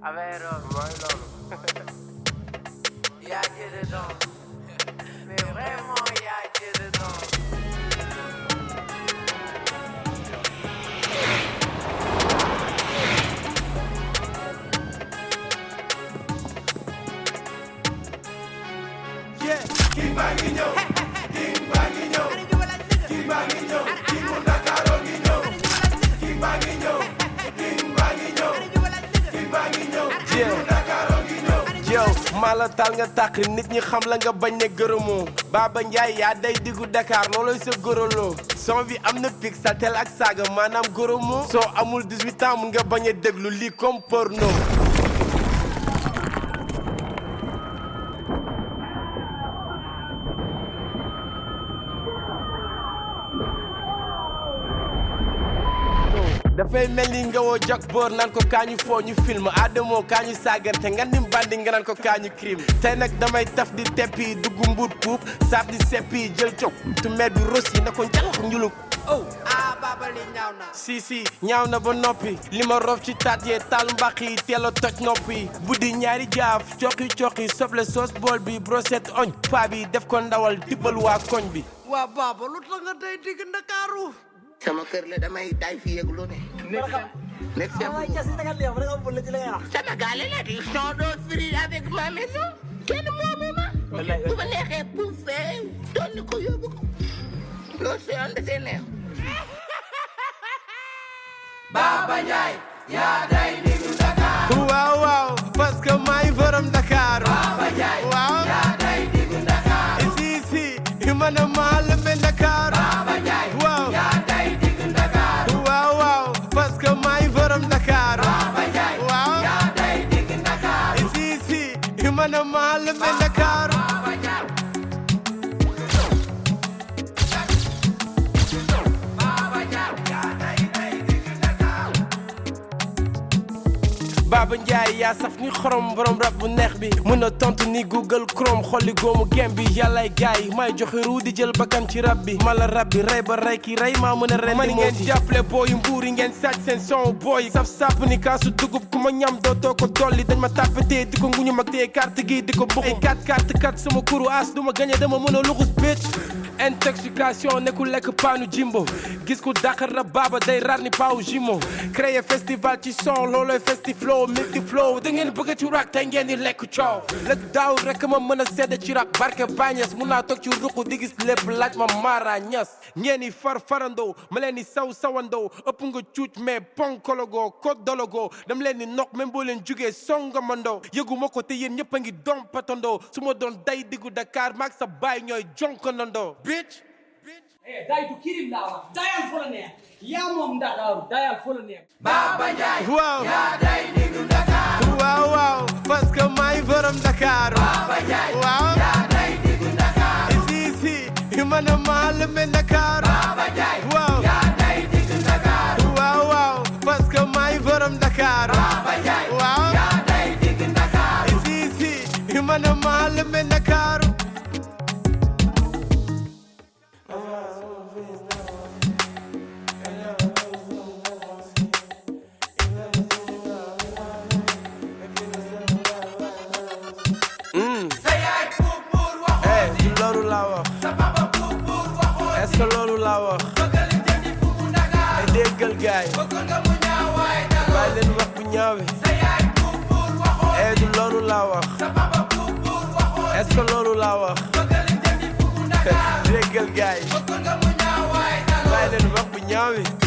affaire mooy loolu yaa jële doon mais vraiment yaa jële doon Yeah, king baa ngi ñëw king baa ngi ñëw king baa ngi ñëw king mu Ndakaaru ngi ñëw king baa ngi ñëw king baa ngi ñëw king baa ngi ñëw king mu Ndakaaru ngi ñëw yow maa la taal nga tàq nit ñi xam la nga bañ ne gërëmoo Baba Ndiaye yaa day diggu Dakar looloy sa gërëloo son bi am na pic saltel ak saaga maanaam gërëmoo soo amul 18 ans mun nga bañ a déglu lii comme porno dafay mel ni nga woo jak boor naan ko kaañu foo ñu film Adamo kaañu saagante nga nim bandi nga naan ko kaañu crime tey nag damay taf di teppi dugg mbuut puub saaf di seppi jël cog tu mer bi rosi na ko njalax njulug oh ah baba li ñaaw na si si ñaaw na ba noppi li ma rof ci taat yee taal mbaq yi teel a toj nopp yi buddi ñaari jaaf coqi coqi soble soos bool bi brochette oñ paa bi def ko ndawal tibbal waa koñ bi waa baba lu tax nga day digg Ndakaaru sama kër la damay tay fi yëg lu ne. nekk sama Sénégal la di sont dos free avec ma maison kenn moomu ma. bu ma neexee buufee doon ko yóbbu ko loolu si yoon dafay neex. Baba Ndiaye yaa day diggu Dakar waaw waaw parce que maay borom Dakar Baba Ndiaye waaw yaa day diggu Dakar si si man a maa lëmbe Dakar Baba Ndiaye waaw yaa day diggu Dakar waaw waaw parce que maay borom Dakar Baba Ndiaye waaw yaa day diggu Dakar si si man a maa lëmbe Dakar Baba Ndiaye Baba Ndiaye yaa day day diggu Dakar Baba Ndiaye yaa saf ni xorom borom rab bu neex bi mën a tontu ni Google Chrome xolli góomu gem bi yàllaay gaay may joxe ruu di jël bakkan ci rab bi mala rab bi rey ba rey ki rey maa mën a ren man ngeen jàppale booyu mbuur yi ngeen sàcc seen son booy saf sàpp ni kaasu dugub ku ma ñam dootoo ko dolli dañ ma tàppatee di ko nguñu mag tee carte gi di ko buxum ay kat kat kat sama kuru as du ma gañe dama mën a luxus bitch intoxication nekkul lekk paanu jimbo gis ku dàqar rab baaba day rar ni paaw jimo créer festival ci son loolooy festiflow multi flow da ngeen bëgg ci rap tey ngeen di lekk coow lëg daaw rek ma mën a sedd ci rap barke bañes mun naa toog ci ruq di gis lépp laaj ma maara ñas ngeen di far farandoo ma leen di saw sawandoo ëpp nga cuuc mais ponkologoo ko dologoo dam leen di noq même boo leen jugee songamandoo yëgu ma ko te yéen ñëpp a ngi dom patandoo su ma doon day diggu Dakar maag sa baay ñooy jonkanandoo bitch Eh, day du kirim laa wax dayal fu la neex yaa moom Ndakaaru dayal fu la neex Baba Ndiaye waaw yaa day diggu Dakar waaw waaw parce que maay borom Dakar Baba Ndiaye waaw yaa day diggu Dakar si si man a maa lëmbe Dakar Baba Ndiaye waaw yaa day diggu Dakar waaw waaw parce que maay borom Dakar Baba Ndiaye waaw yaa day diggu Dakar si si man a maa lëmbe Dakar sa yaay buur buur waxoo eh du loolu laa wax sa papa buur buur waxoo est-ce que loolu laa wax bëggal jëndi buubu Dakar ay déggal gaay bëgg nga mu ñaawaay daloo bàyyi leen wax bu ñaawe sa yaay buur buur waxoo eh du loolu laa wax sa papa buur buur waxoo est-ce que loolu laa wax bëggal jëndi buubu Dakar déggal gaay bëgg nga mu ñaawaay daloo bàyyi leen wax bu ñaawe